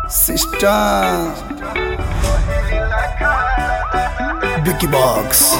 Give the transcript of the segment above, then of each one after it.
Sister Vicky Box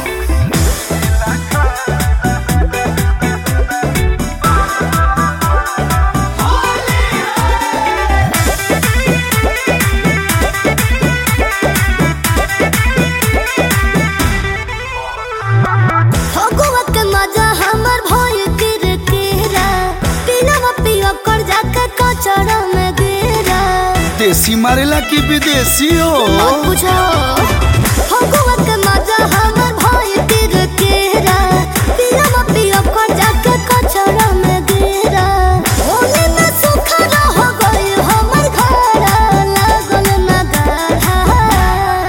Phagua के मजा हमर भइल किरकिरा पिलवा पियो कर जाके कचरा में गिरा देसी मारेला की विदेशी हो मत पूछो फगुआ के मजा हमर भइल किरकिरा पिलवा पियो कर जाके कचरा में गिरा होली में सुखा हो गइल हमर घर लागल ना गाढ़ा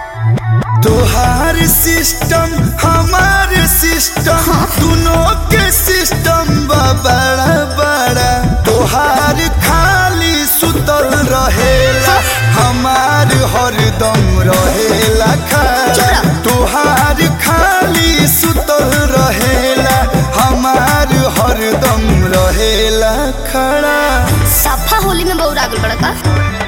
तोहार सिस्टम हमार सिस्टम दोनों के सिस्टम बा बड़ा बड़ा तोहार खाली सुतल रहेला हमार हरदम रहेला खड़ा चुप। तोहार खाली सुतल रहेला हमार हरदम रहेला खड़ा सफा होली में बहुत आगल बड़ा का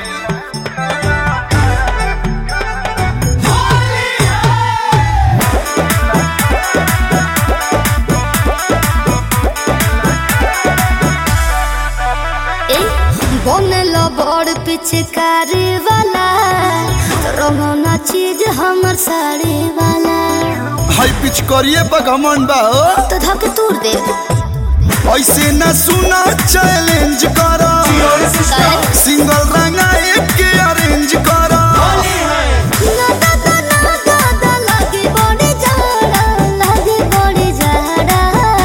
ए, बनल बड़ पिचकारी वाला रंगना चीज हमर साड़ी वाला हाई पिच करिए बगमन बा हो। तो धक तूर दे ऐसे न सुना चैलेंज करा सिंगल रंगा एक के अरेंज करा ना दादा ना दादा लगे बड़ी जाड़ा लगे बड़ी जाड़ा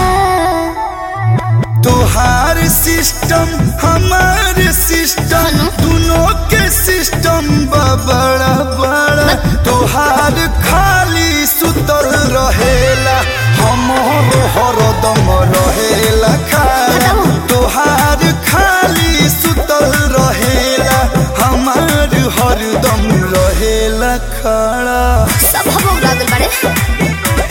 तोहार सिस्टम हमार सिस्टम दोनों के सिस्टम बा बड़ा बड़ा तोहार खाली सुतल रहेला हमर हरदम रहेला खाला तोहार खाली सुतल रहेला हमार हरदम रहेला खड़ा सब हम उड़ागल बाड़े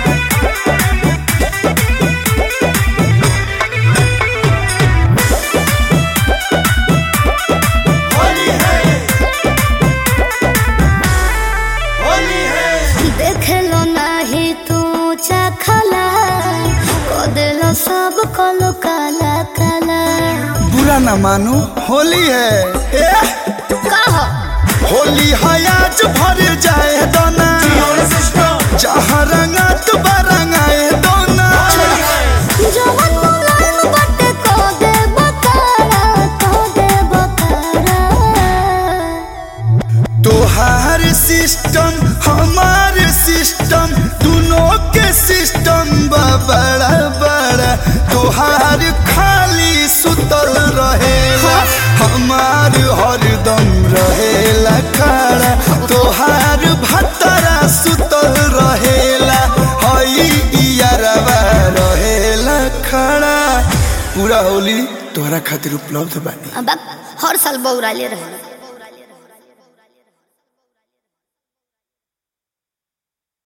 देखलो नाही तू चखला को देलो सब कलो काला काला बुरा न मानो होली है ए, कहो होली है आज भर जाए दोना जहाँ रंगा तो बरंगाए दोना जवन मुलायम बटे को दे बकारा को दे बकारा तोहार सिस्टम हमार सिस्टम दोनों के सिस्टम बा बड़ा बड़ा तोहार खाली सुतल रहेला हमार हरदम रहेला खड़ा तोहार भतरा सुतल रहेला हई इयारवा रहेला खड़ा पूरा होली तोहरा खातिर उपलब्ध बानी अब हर साल बौराले रहे